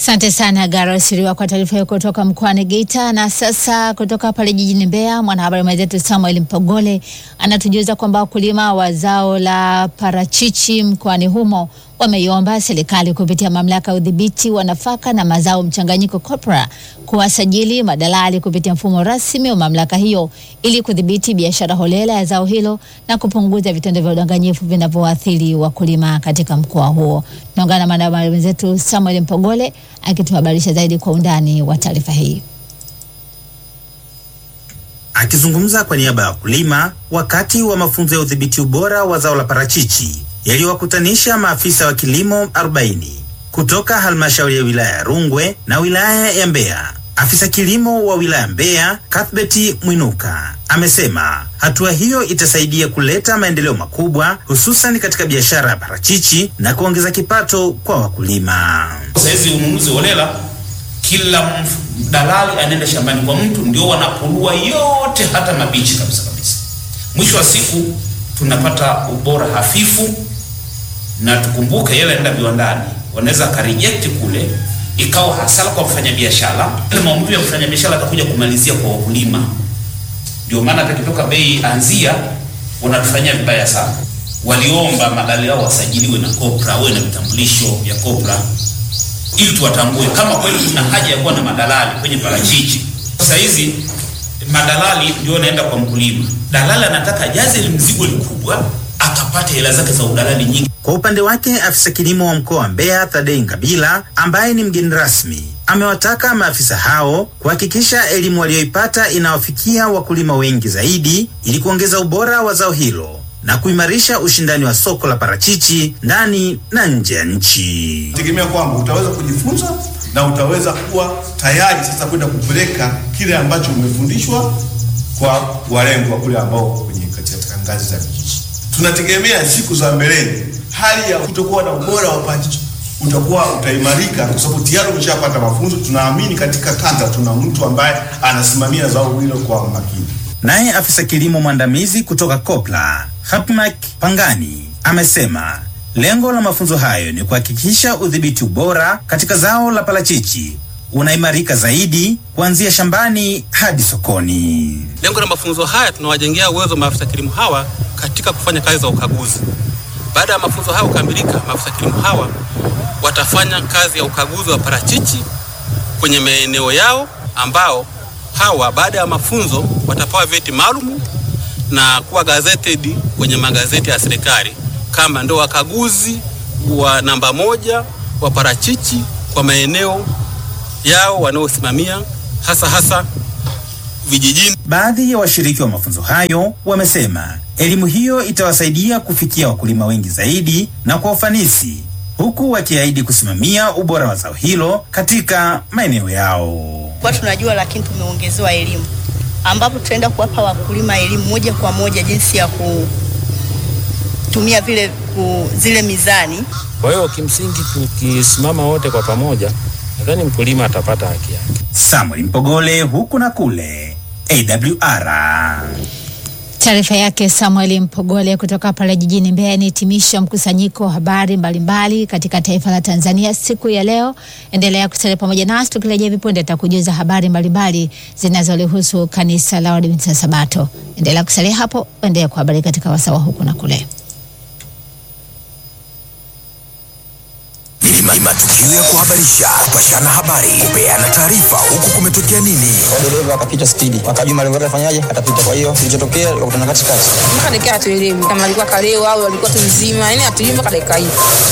Asante sana Garo Siriwa kwa taarifa hiyo kutoka mkoani Geita. Na sasa kutoka pale jijini Mbeya, mwanahabari mwenzetu Samuel Mpogole anatujuza kwamba wakulima wa zao la parachichi mkoani humo wameiomba serikali kupitia mamlaka ya udhibiti wa nafaka na mazao mchanganyiko COPRA kuwasajili madalali kupitia mfumo rasmi wa mamlaka hiyo ili kudhibiti biashara holela ya zao hilo na kupunguza vitendo vya udanganyifu vinavyoathiri wakulima katika mkoa huo. Tunaungana na mwanahabari mwenzetu Samuel Mpogole akituhabarisha zaidi kwa undani wa taarifa hii. Akizungumza kwa niaba ya wakulima wakati wa mafunzo ya udhibiti ubora wa zao la parachichi yaliyowakutanisha maafisa wa kilimo 40 kutoka halmashauri ya wilaya ya Rungwe na wilaya ya Mbeya. Afisa kilimo wa wilaya Mbeya, Cuthbert Mwinuka, amesema hatua hiyo itasaidia kuleta maendeleo makubwa hususan katika biashara ya parachichi na kuongeza kipato kwa wakulima. Saizi ununuzi holela, kila dalali anaenda shambani kwa mtu, ndio wanapulua yote, hata mabichi kabisa kabisa. Mwisho wa siku tunapata ubora hafifu, na tukumbuke yale anaenda viwandani, wanaweza akareject kule, ikawa hasara kwa mfanyabiashara. Ile maumivu ya mfanyabiashara atakuja kumalizia kwa wakulima. Ndio maana atakitoka bei anzia, wanatufanyia vibaya sana. Waliomba madalali yao wasajiliwe na COPRA, wawe na vitambulisho vya COPRA ili tuwatambue kama kweli kuna haja ya kuwa na madalali kwenye parachichi. Sasa hizi madalali ndio wanaenda kwa mkulima, dalali anataka jaze ile mzigo likubwa akapata hela zake za udalali nyingi. Kwa upande wake afisa kilimo wa mkoa wa Mbeya Thadei Ngabila ambaye ni mgeni rasmi amewataka maafisa hao kuhakikisha elimu waliyoipata inawafikia wakulima wengi zaidi ili kuongeza ubora wa zao hilo na kuimarisha ushindani wa soko la parachichi ndani na nje ya nchi. Tegemea kwamba utaweza kujifunza na utaweza kuwa tayari sasa kwenda kupeleka kile ambacho umefundishwa kwa walengwa kule ambao kwenye katika ngazi za vijiji. Tunategemea siku za mbeleni hali ya kutokuwa na ubora wa parachichi utakuwa utaimarika kwa sababu tayari umeshapata mafunzo. Tunaamini katika kata tuna mtu ambaye anasimamia zao hilo kwa makini. Naye afisa kilimo mwandamizi kutoka COPRA Hapmak Pangani amesema lengo la mafunzo hayo ni kuhakikisha udhibiti ubora katika zao la parachichi unaimarika zaidi kuanzia shambani hadi sokoni. Lengo la mafunzo haya tunawajengea uwezo maafisa kilimo hawa katika kufanya kazi za ukaguzi. Baada ya mafunzo haya kukamilika, maafisa kilimo hawa watafanya kazi ya ukaguzi wa parachichi kwenye maeneo yao, ambao hawa baada ya mafunzo watapewa vyeti maalum na kuwa gazetted kwenye magazeti ya serikali kama ndio wakaguzi wa namba moja wa parachichi kwa maeneo yao wanaosimamia hasa hasa vijijini. Baadhi ya washiriki wa mafunzo hayo wamesema elimu hiyo itawasaidia kufikia wakulima wengi zaidi na kwa ufanisi, huku wakiahidi kusimamia ubora wa zao hilo katika maeneo yao. Kwa tunajua, lakini tumeongezewa elimu ambapo tutaenda kuwapa wakulima elimu moja kwa moja jinsi ya kutumia vile ku, zile mizani. Kwa hiyo kimsingi, tukisimama wote kwa pamoja, nadhani mkulima atapata haki yake. Samuel Mpogole, huku na kule, AWR. Taarifa yake Samuel Mpogole kutoka pale jijini Mbeya inahitimisha mkusanyiko wa habari mbalimbali katika taifa la Tanzania siku ya leo. Endelea kusalia pamoja nasi, tukirejea vipunde tutakujuza habari mbalimbali zinazolihusu kanisa la Waadventista Sabato. Endelea kusalia hapo, endelea kuhabari katika wasawa huku na kule. Ni matukio ya kuhabarisha, kupashana habari, kupeana taarifa, huku kumetokea nini. dereva akapita spidi, akajua malengo yake afanyaje, atapita. Kwa hiyo kilichotokea ikakutana katikati, mpaka dakika hatuelewi kama alikuwa kalewa au alikuwa tu mzima, yani hatuelewi mpaka dakika hii.